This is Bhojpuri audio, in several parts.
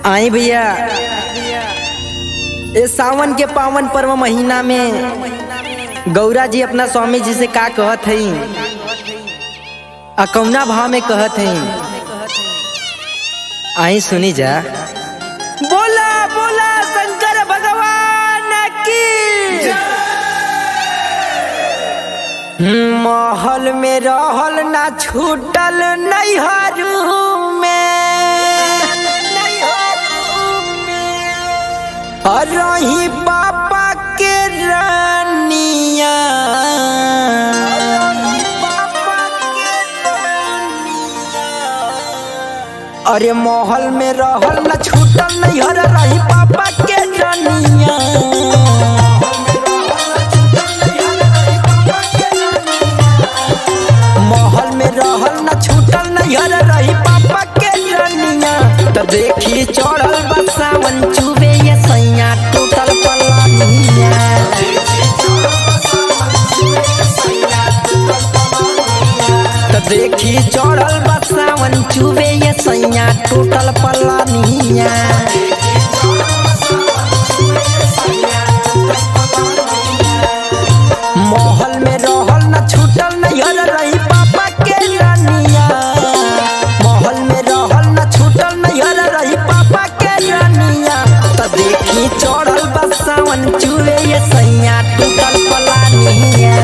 आई भैया इस सावन के पावन पर्व महीना में गौरा जी अपना स्वामी जी से का कहत हई अकौना भाव में कहत हई आई सुनी जा बोला बोला शंकर भगवान की महल में रहल ना छूटल नैहरू में और रही पापा के रानिया अरे महल में रहल न छूटल नैहर रही पापा के रानिया महल में रहल न छूटल नैहर रही पापा के रानिया त देखी चढ़ल बा सावन चुबे ये सैया टूटल पलानिया त देखी चढ़ल बा सावन चुबे ये सैया टूटल पलानिया महल में रहल न छूटल नैहर रही पापा के रानिया महल में रहल न छूटल नैहर रही पापा के रानिया त देखी चढ़ल बा सावन चुबे ये सैया टूटल पलानिया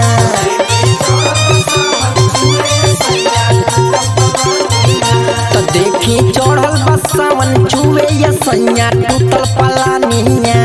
त देखी चढ़ल बा सावन चुबे ये सैया टूटल पलानिया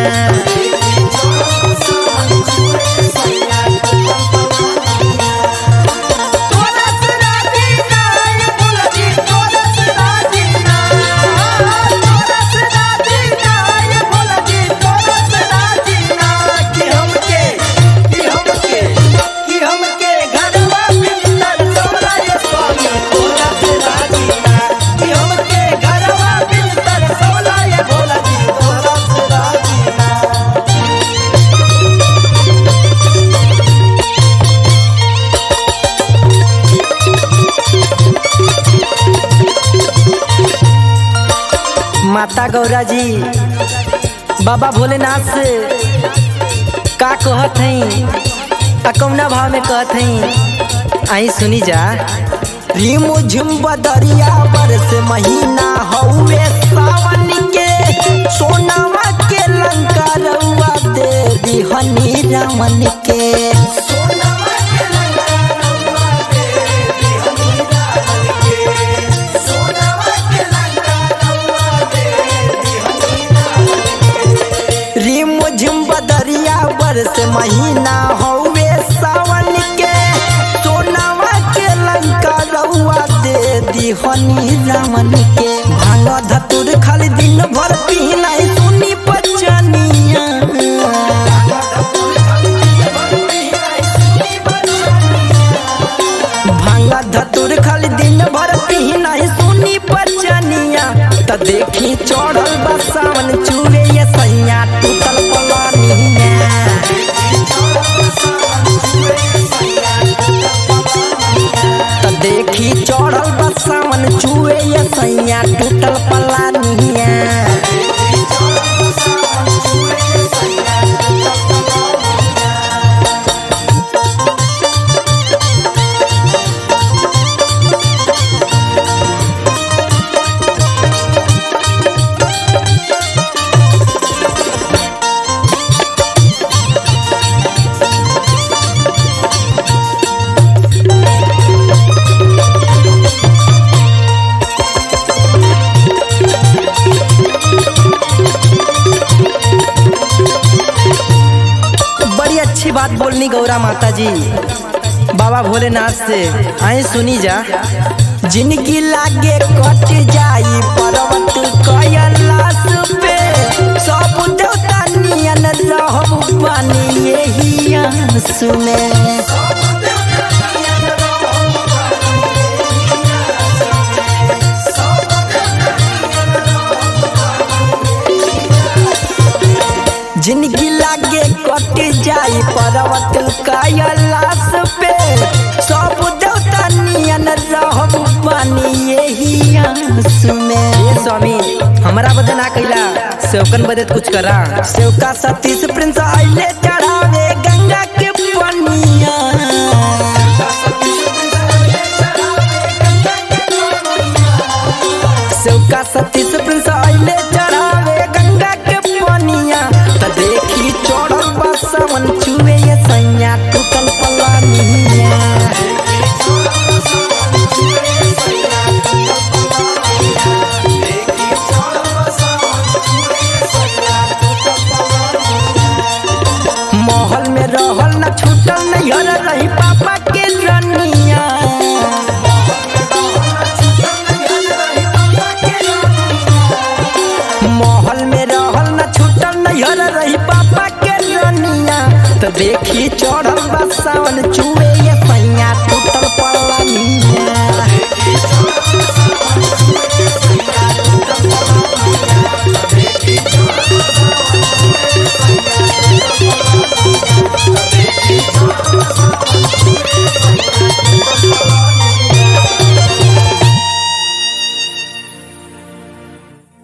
माता गौरा जी बाबा भोलेनाथ से का कहत हई आ कौना भाव में कहत हई आई सुनी जा रिम झुम बदरिया बरस महीना हौवे सावन के सोनावा के लंका रउआ दे दिहनी रमन के रिम झिम बदरिया बरस महीना हौवे सावन के सोनावा के लंका रउआ दे दिहनी रामन के भांग धतुर खाली दिन भर पीना सुनी पचनिया भांग धतुर खाली दिन भर पीना सुनी पचनिया त देखी चढ़ल बा सावन चूड़े ये सैया टूटल पलानिया त देखी चढ़ल बा सावन चूड़े ये सैया टूटल पलानिया बड़ी अच्छी बात बोलनी गौरा माता जी बाबा भोलेनाथ से आए सुनी जा जिनकी लागे कट जाई पर्वत कैलाश पे सब देवता नियन रहब बानी यही सुने जिनकी लागे कट जाई पर्वत कैलाश पे सब देवता नियन रहब बानी यही सुने ए स्वामी हमरा बदे ना कैला सेवकन बदे कुछ करा सेवका सतीश प्रिंस आइले चढ़ावे गंगा के पनिया सेवका सतीश प्रिंस आइले चढ़ावे गंगा के पनिया त देखी चढ़ल बा सावन चुए ये सैया टूटल पलानिया महल में रहल न छूटल नैहर रही पापा के रनिया महल में रहल न छूटल नैहर रही पापा के रनिया तो देखी चढ़ल बा सावन चुए ये सैया टूटल पलानिया Thank you.